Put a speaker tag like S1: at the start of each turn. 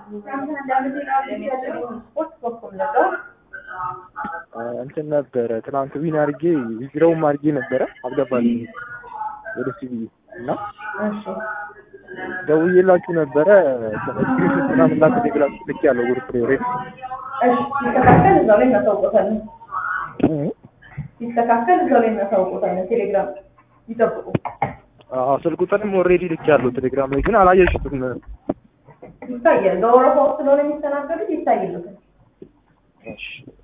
S1: ስፖርት በኩል ነበር
S2: እንትን ነበረ ትናንት ዊን አድርጌ ዊዝድሮውም አድርጌ ነበረ አልገባልኝ ወደ ሲቪ እና
S1: እሺ
S2: ደውዬላችሁ ነበረ ስክሪንሾት ምናምን ላክ ብላችሁ ልክ ያለው ግሩፕ ላይ ሬት
S1: እሺ ሲስተካከል እዛው ላይ እናሳውቆታለን ሲስተካከል እዛው ላይ እናሳውቆታለን ቴሌግራም ይጠብቁ
S2: አዎ ስልክ ቁጥርም ኦልሬዲ ልክ ያለው ቴሌግራም ላይ ግን አላየሽትም
S1: ይታያል በወረፋው ስለሆነ የሚስተናገዱት ይታይሉታል
S2: እሺ